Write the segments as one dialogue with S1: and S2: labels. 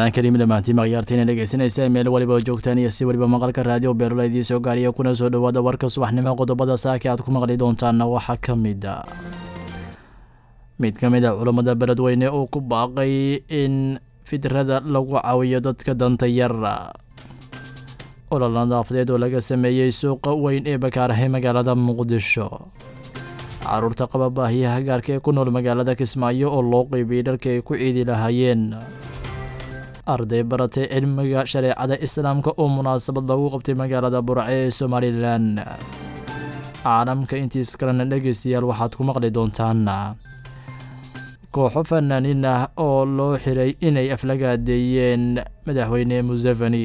S1: ramadaan kariim dhammaantiin makhyaartiina dhegeysanaysa meel waliba oo joogtaan iyo si waliba maqalka raadiyo beerula idiin soo gaariya kuna soo dhowaada warka subaxnimo qodobada saaka aad ku maqli doontaanna waxaa ka mid a mid ka mid a culammada beledweyne uu ku baaqay in fidrada lagu caawiyo dadka danta yara olol nadaafadeed oo laga sameeyey suuqa weyn ee bakaarahe magaalada muqdisho caruurta qaba baahiyaha gaarka ee ku nool magaalada kismaayo oo loo qeybiyey dharka ay ku ciidi lahaayeen arday baratay cilmiga shareecada islaamka oo munaasabad lagu qabtay magaalada burce ee somalilan caalamka intiis kalena dhegeystayaal waxaad ku maqli doontaan kooxo fanaaniin ah oo loo xiray inay aflagaadeeyeen madaxweyne museveni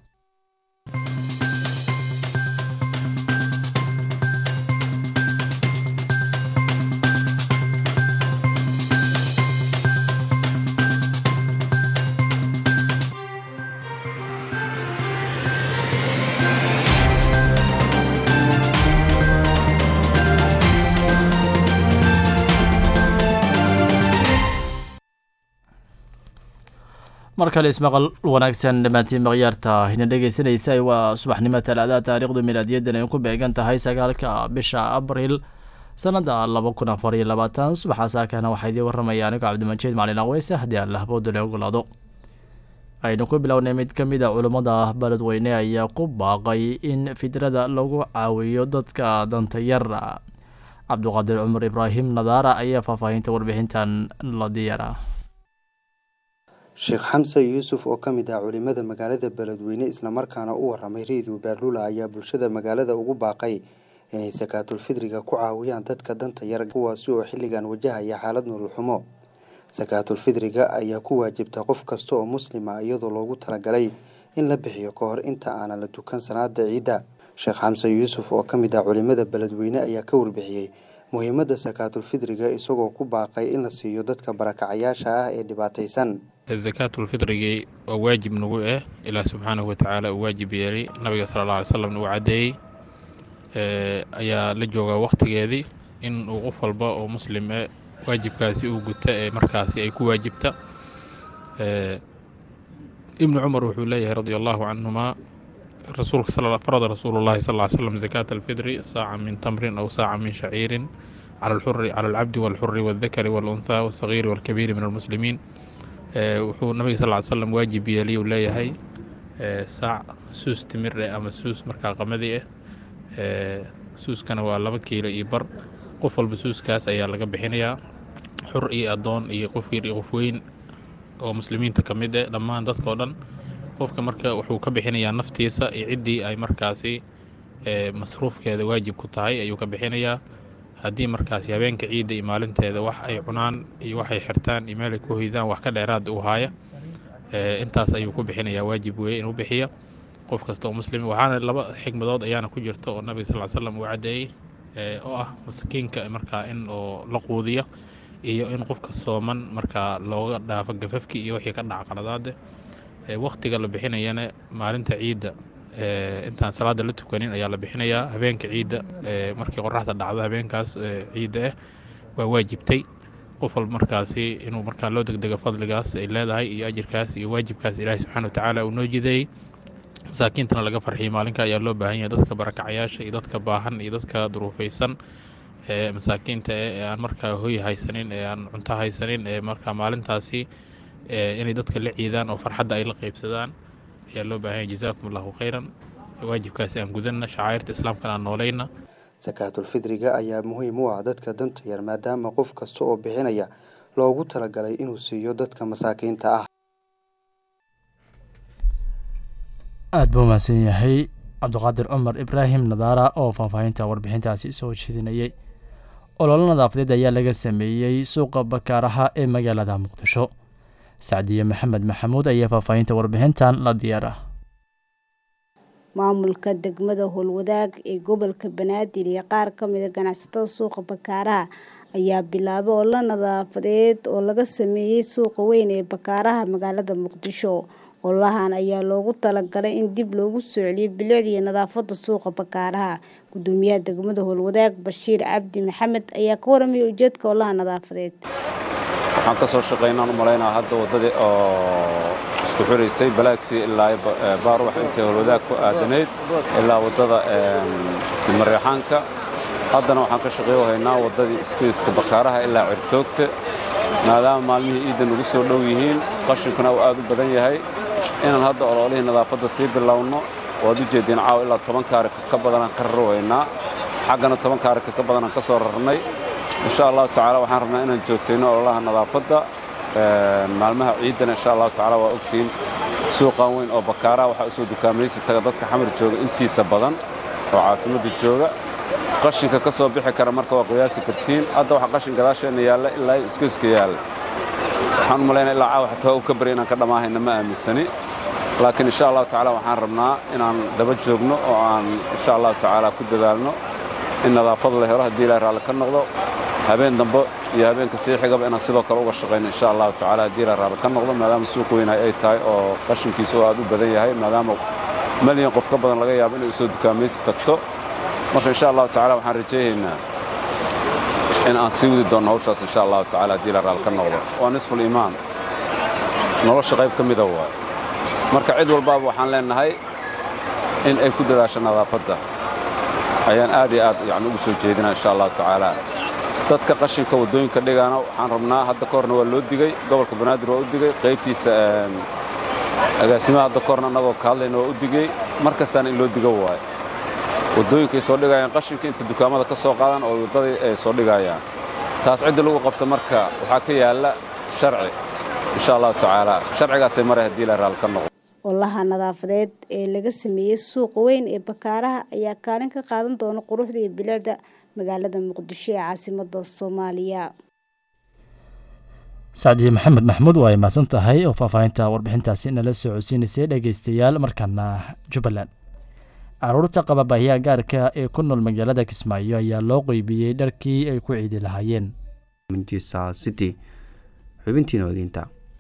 S1: mar kale ismaqal wanaagsan dhammaantiin makhyaarta hina dhegeysanaysa waa subaxnimo talaadaha taariikhdu milaadiyadan ay ku beegan tahay sagaalka bisha abriil sanada laba kun afar iyo labaatan subaxa saakana waxaa idiin waramaya anigo cabdimajiid macalin aqweyse haddii alla habooda le ogolaado aynu ku bilownay mid ka mid a culummada beledweyne ayaa ku baaqay in fidrada lagu caawiyo dadka danta yara cabdiqaadir cumar ibraahim nadaara ayaa faahfaahinta warbixintan la diyara
S2: sheekh xamse yuusuf oo ka mid ah culimada magaalada beledweyne islamarkaana u waramay reediyo baarlula ayaa bulshada magaalada ugu baaqay inay sakaatulfidriga ku caawiyaan dadka danta yar kuwaasi oo xilligan wajahaya xaalad nolol xumo sakaatulfidriga ayaa ku waajibta qof kasta oo muslima iyadoo loogu talagalay in la bixiyo ka hor inta aanan la tukan salaada ciidda sheekh xamse yuusuf oo ka mid ah culimada beledweyne ayaa ka warbixiyey muhiimadda sakaatulfidriga isagoo ku baaqay in la siiyo dadka barakacayaasha ah ee dhibaataysan
S3: sakaatulfidrigii waa waajib nagu ah ilaah subxaanahu watacaala uu waajib yeelay nabiga sala alla alay slam uu caddeeyey ayaa la joogaa wakhtigeedii in uu qof walba oo muslim e waajibkaasi uu guta ee markaasi ay ku waajibta ibnu cumar wuxuu leeyahay radia allahu canhumaa rasuulka farada rasuulullahi sal ly slam zakaata alfidri saaca min tamrin aw saaca min shaciirin cala alxuri cala alcabdi walxuri waaldakari waalunhaa wasagiiri waalkabiiri min almuslimiin wuxuu nabiga sal ly slam waajib yeelay uu leeyahay saac suus timir eh ama suus markaa qamadi ah suuskana waa laba kiilo iyo bar qof walba suuskaas ayaa laga bixinayaa xur iyo addoon iyo qof yar iyo qof weyn oo muslimiinta ka mid ah dhammaan dadkao dhan qofka marka wuxuu ka bixinayaa naftiisa iyo ciddii ay markaasi masruufkeeda waajib ku tahay ayuu ka bixinayaa haddii markaasi habeenka ciidda iyo maalinteeda wax ay cunaan iyo waxay xirtaan iyo meel ay ku hoydaan wax ka dheeraad u haaya intaas ayuu ku bixinayaa waajib weeye inuu bixiya qof kasta oo muslim waxaana laba xigmadood ayaana ku jirta oo nabiga sal slam uu caddeeyey oo ah masakiinka markaa in oo la quudiya iyo in qofka sooman markaa looga dhaafo gafafki iyo wixii ka dhaca qaladaade wakhtiga la bixinayana maalinta ciidda intaan salaada la tukanin ayaa la bixinayaa habeenka ciidda markii qoraxda dhacdo habeenkaas ciidda ah waa waajibtay qof walba markaasi inuu markaa loo degdego fadligaas ay leedahay iyo ajirkaas iyo waajibkaas ilaahi subxana watacaala uu noo jideeyey masaakiintana laga farxiyay maalinka ayaa loo baahan yahay dadka barakacayaasha iyo dadka baahan iyo dadka duruufaysan ee masaakiinta ee aan markaa hoy haysanin ee aan cunto haysanin ee markaa maalintaasi inay dadka la ciidaan oo farxadda ay la qeybsadaan ayaa loo baahan yahay jazaakum allahu khayran waajibkaasi aan gudanna shacairta islaamkana aan noolayna
S2: sakaatulfidriga ayaa muhiim u ah dadka danta yar maadaama qof kasta oo bixinaya loogu talagalay inuu siiyo dadka masaakiinta ah
S1: aada buu mahadsan yahay cabdiqaadir cumar ibraahim nadaara oo faahfaahinta warbixintaasi soo jeedinayay ololo nadaafadeed ayaa laga sameeyey suuqa bakaaraha ee magaalada muqdisho sacdiye maxamed maxamuud ayaa faahfaahinta warbixintan la diyaara
S4: maamulka degmada howlwadaag ee gobolka banaadir iyo qaar ka mida ganacsatada suuqa bakaaraha ayaa bilaabay ololo nadaafadeed oo laga sameeyey suuqa weyn ee bakaaraha magaalada muqdisho ololahan ayaa loogu talagalay in dib loogu soo celiyo bilicda iyo nadaafada suuqa bakaaraha gudoomiyaha degmada howlwadaag bashiir cabdi maxamed ayaa ka waramaya ujeedka ololaha nadaafadeed
S5: waxaan ka soo shaqaynaan u malaynaa hadda waddadii oo isku xiraysay balaagsii ilaa baarubax intay holwadaag ku aadanayd ilaa waddada dimareexaanka haddana waxaan ka shaqeeyo haynaa waddadii iskuiska bakaaraha ilaa cirtoogta maadaama maalmihii iidda nagu soo dhow yihiin qashinkuna uu aad u badan yahay inaan hadda ololihii nadaafadda sii bilowno waad u jeediin caawa ilaa toban kaarika ka badanaan ka raro haynaa xaggana toban kaarika ka badanaan ka soo rarnay insha allahu tacaala waxaan rabnaa inaan joogtayno ololaha nadaafadda maalmaha ciiddana insha allahu tacaala waa ogtiin suuqan weyn oo bakaaraha waxaa usoo dukaamaysi taga dadka xamar jooga intiisa badan oo caasimadda jooga qashinka ka soo bixi kara marka waa qiyaasi kartiin hadda waxa qashin gadaasheenna yaalla ilaa iskuiska yaalla waxaan u malaynaa ilaa caawa xataa waa u ka bari inaan ka dhammaahayna ma aaminsani laakiin insha allahu tacaala waxaan rabnaa inaan daba joogno oo aan insha allahu tacaala ku dadaalno in nadaafad la helo haddii ilahay raalli ka noqdo habeen dambe iyo habeenka sii xigaba inaan sidoo kale uga shaqayno insha allahu tacaala haddii ilahay raalli ka noqdo maadaama suuq weynahay ay tahay oo qashinkiisa oo aad u badan yahay maadaama malyan qof ka badan laga yaabo inay usoo dukaamaysi tagto marka insha allahu tacala waxaan rajaynaynaa in aan sii wadi doonno hawshaas insha allahu tacala haddii ilahay raalli ka noqdo waa nisful iimaan nolosha qayb ka mida waay marka cid walbaaba waxaan leennahay in ay ku dadaasho nadaafadda ayaan aad iyo aad yani ugu soo jeedinaa insha allahu tacaala dadka qashinka waddooyinka dhigaana waxaan rabnaa hadda ka horna waa loo digey gobolka banaadir waa u digey qaybtiisa agaasimaha hadda ka horna annagoo ka hadlayna waa u digey mar kastaana in loo digo waayo waddooyinkay soo dhigayaan qashinka inta dukaamada ka soo qaadan oo waddadii ay soo dhigayaan taas cidda lagu qabto marka waxaa ka yaalla sharci insha allahu tacaala sharcigaasay maray haddii la raal ka noqdo
S4: olaha nadaafadeed ee laga sameeyey suuqa weyn ee bakaaraha ayaa kaalin ka qaadan doona quruxda iyo bilicda magaalada muqdisho ee caasimada soomaaliya
S1: sacdiye maxamed maxmuud waa ay mahadsan tahay oo faahfaahinta warbixintaasi nala soo codsiinaysay dhegeystayaal markaana jubbaland caruurta qaba baahiyaha gaarka ee ku nool magaalada kismaayo ayaa loo qeybiyey dharkii ay ku ciidi lahaayeen
S2: manchester city xubintiina wageynta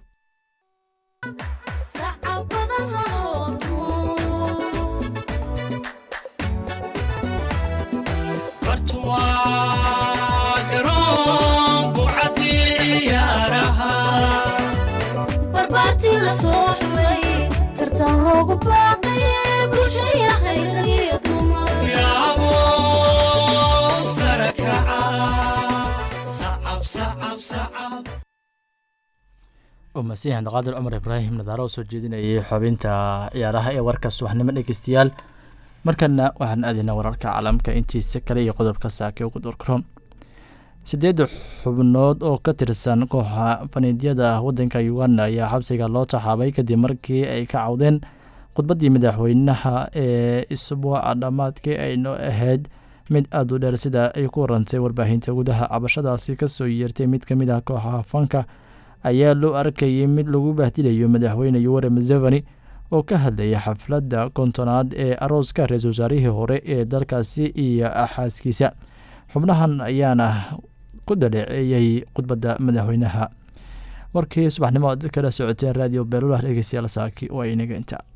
S6: barbaartii la soo xulay tartan loogu baaqaye bulshaya hayragiyo dumar
S1: umasiihan qaadir cumar ibraahim nadaaro oo soo jeedinayay xubinta ciyaaraha ee warka subaxnimo dhegeystayaal markana waxaan aadaynaa wararka caalamka intiisa kale iyo qodobka saake ugu durkron sideedda xubnood oo ka tirsan kooxa faniidyada wadanka uganda ayaa xabsiga loo taxaabay kadib markii ay ka cawdeen khudbaddii madaxweynaha ee isbuuca dhammaadkii ayno ahayd mid aada u dheer sida ay ku warantay warbaahinta gudaha cabashadaasi kasoo yeertay mid ka mid ah kooxaha fanka ayaa loo arkayay mid lagu bahdilayo madaxweyne yuware museveni oo ka hadlayay xafladda kontonaad ee arooska ra-iisul wasaarihii hore ee dalkaasi iyo xaaskiisa xubnahan ayaana ku dhaleeceeyey khudbadda madaxweynaha warkii subaxnimo ad kala socoteen radio beelulah dhegeystayaal saaki waa inaga inta